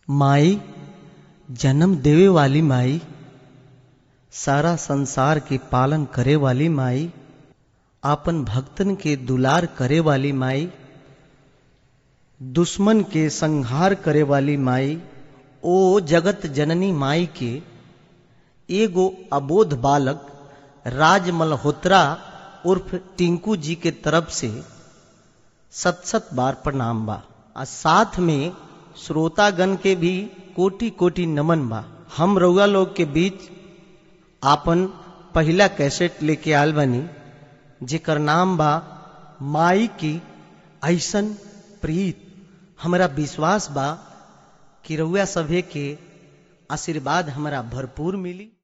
माई जन्म देवे वाली माई सारा संसार के पालन करे वाली माई आपन भक्तन के दुलार करे वाली माई दुश्मन के संहार करे वाली माई ओ जगत जननी माई के एगो अबोध बालक राज मल्होत्रा उर्फ टिंकू जी के तरफ से सत सत बार प्रणाम बा आ साथ में श्रोतागण के भी कोटि कोटि नमन बा हम रउआ लोग के बीच आपन पहला कैसेट लेके आल बनी जेकर नाम बा माई की ऐसन प्रीत हमरा विश्वास बा कि रउआ सभे के आशीर्वाद हमरा भरपूर मिली